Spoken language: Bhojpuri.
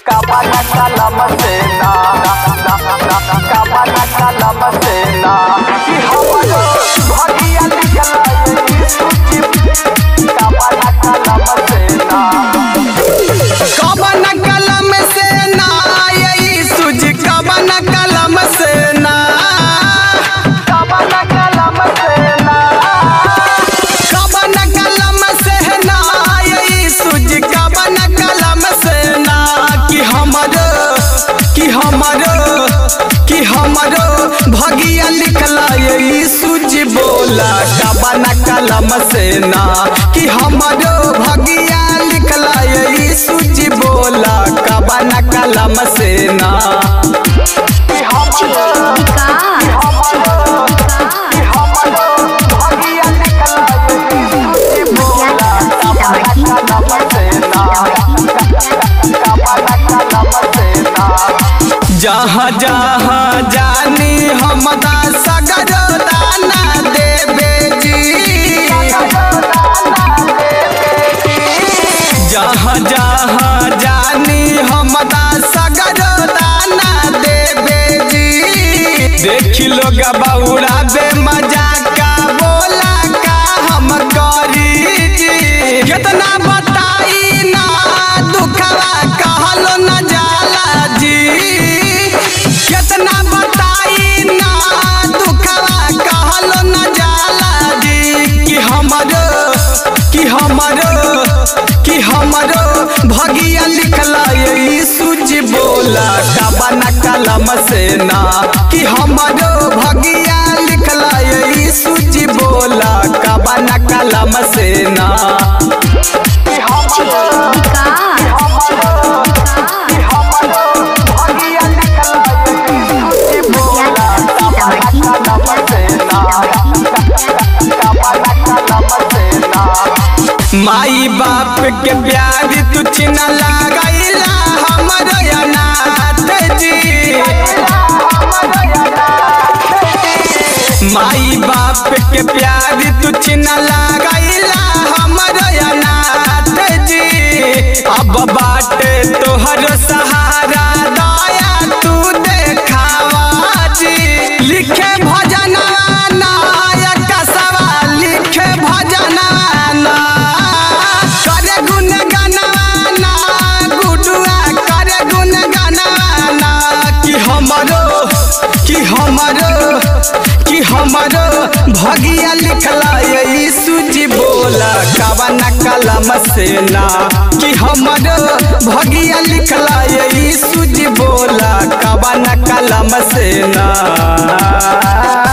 Kabana kalam se na Kabana kalam se na कि हमरो भगिया लिखला ये सूची Kabana kalam se na कवन कलम से ना यही सूझ कवन कलम से ना Kabana kalam se na कवन कलम से ना यही सूझ कवन कलम से ना कि हमरो कि हमरो कि हमरो भगिया लिखला यही सूझ बोला कवन कलम से ना कि हमरो भगिया लिखला यही सूझ बोला कवन कलम से ना कि हमरो कि हमरो कि हमरो भगिया लिखला ये सूची बोला Kabana kalam se na Kabana kalam se na जहाँ जहाँ जानी हम सगर दाना देवे जी जहाँ जहाँ जानी हम सगर दाना देवे जी देख लोग बौरा बे मजा का बोला का हम करी जी कितना बताई ना दुखवा कहलो न जाला जी कितना बताई ना दुखवा कहलो न जाला जी कि हमरो कि हमरो कि हमरो भगिया लिखला यही सूझ बोला कबन कलम से ना कि हमरो भगिया लिखला यही सूझ बोला कबन कलम से ना कि हमरो कि हमरो कि हमरो भगिया लिखला ये सूची बोला Kabana kalam se na Kabana kalam se na माई बाप के प्यार तू चिन्ह लगाइला हमरो अनाथ जी माई बाप के प्यार तू चिन्ह लगाइला हमरो अनाथ जी अब बाटे तोहर सहारा दया तू देखावा जी लिखे भजनवा नायक सवा लिखे भजनवा ना करे गुण गनवाना गुडुआ करे गुण गनवाना कि हमरो कि हमरो कि हमरो भगिया लिखला यही सूझी बोला कवन कलम से ना कि हमरो भगिया लिखला यही सूझी बोला कवन कलम से ना